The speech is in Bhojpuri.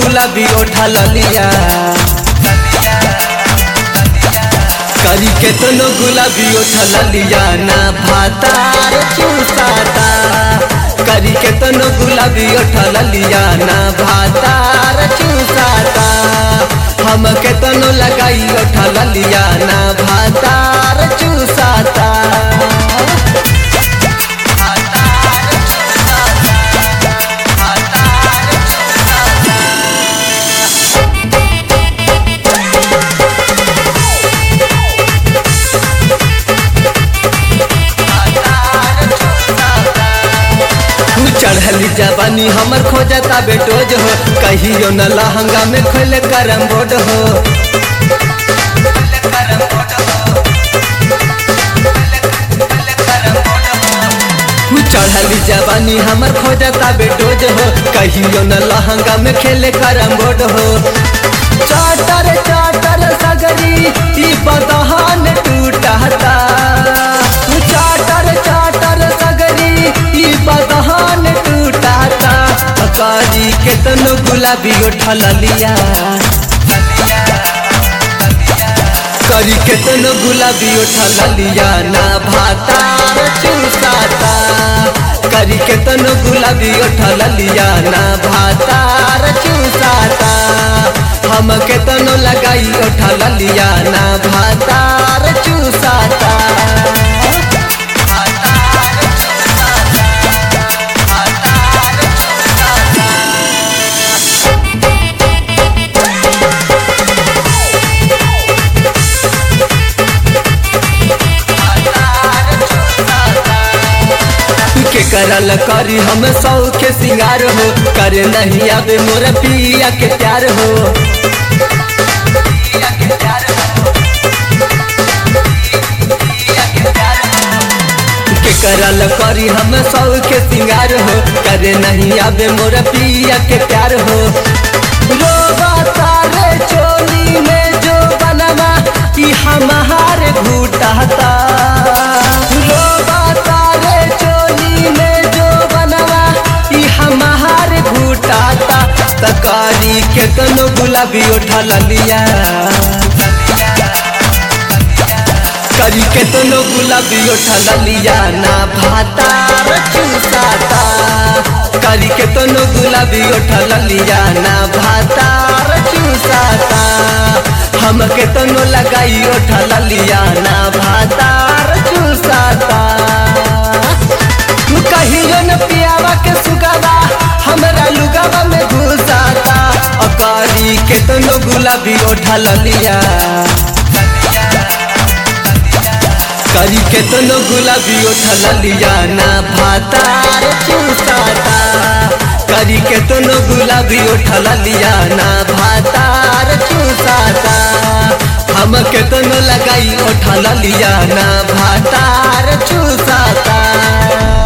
गुलाबी ओठा ललिया करी केतनो गुलाबी ओठा ललिया ना भातार चूसाता करी केतनो गुलाबी ओठा ललिया ना भातार चूसाता हम केतनो लगाई ओठा ललिया ना भातार चूसाता चढ़ली जवानी हमर खोजता बेटोज हो कहियो न लहंगा में खोल करम बोर्ड हो चढ़ली जवानी हमर खोजता बेटोज हो कहियो न लहंगा में खेले करम बोर्ड हो चाटर चाटर सगरी ई बदहान टूटता चाटर चाटर सगरी ई बदहान टूटता कारी केतनो गुलाबी उठल लिया करी केतनो गुलाबी उठल लिया ना भातार चूसाता करी केतनो गुलाबी उठल लिया ना भातार चूसाता हम केतनो लगाई उठल लिया ना भातार चूसाता के करल करी हम सौ के सिंगार हो करे नहीं आवे मोर पिया के प्यार हो के करल करी हम सौ के सिंगार हो करे नहीं आवे मोर पिया के प्यार हो रोबा तारे चोली में जो बनवा कि हमार घूटाता रोबा तारे चोली में जो बनवा कि हमार घूटाता तकारी के कनो गुलाबी उठा लिया करी के तनो गुलाबी उठा लिया ना भातार चूसाता करी के तनो गुलाबी उठा लिया ना भातार चूसाता हम के तनो लगाई उठा लिया ना भातार चूसाता तू कहियो न पियावा के सुगावा हमरा लुगावा में घुसाता अकारी के तनो गुलाबी उठा लिया करी केतनो गुलाबी उठल लिया ना भातार चूसाता करी केतनो गुलाबी उठल लिया ना भातार चूसाता हम केतनो लगाई उठल लिया ना भातार चूसाता